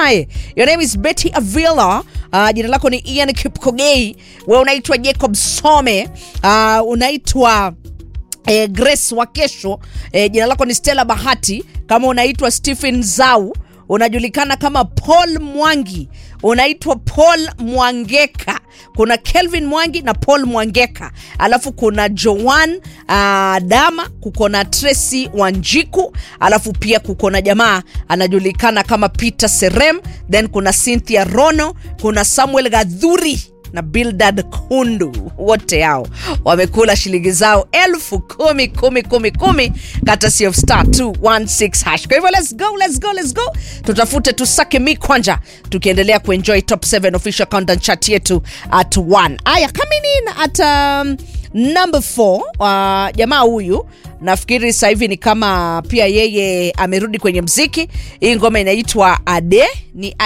naye your name is betty avila uh, jina lako ni ian kipkogei we unaitwa jacob some uh, unaitwa eh, grace wa kesho eh, jina lako ni stella bahati kama unaitwa stephen zau unajulikana kama paul mwangi unaitwa paul mwangeka kuna kelvin mwangi na paul mwangeka alafu kuna joan uh, dama kuko na tracy wanjiku alafu pia kuko na jamaa anajulikana kama peter serem then kuna cynthia rono kuna samuel gadhuri na bildad kundu wote hao wamekula shilingi zao elfu kumi kumi kumi kumi katasi of star 216 hash kwa hivyo let's go let's go let's go tutafute tusake mi kwanja tukiendelea kuenjoy top 7 official countdown chat yetu at 1 aya coming in at um, number 4 uh, jamaa huyu nafikiri sasa hivi ni kama pia yeye amerudi kwenye mziki hii ngoma inaitwa ade ni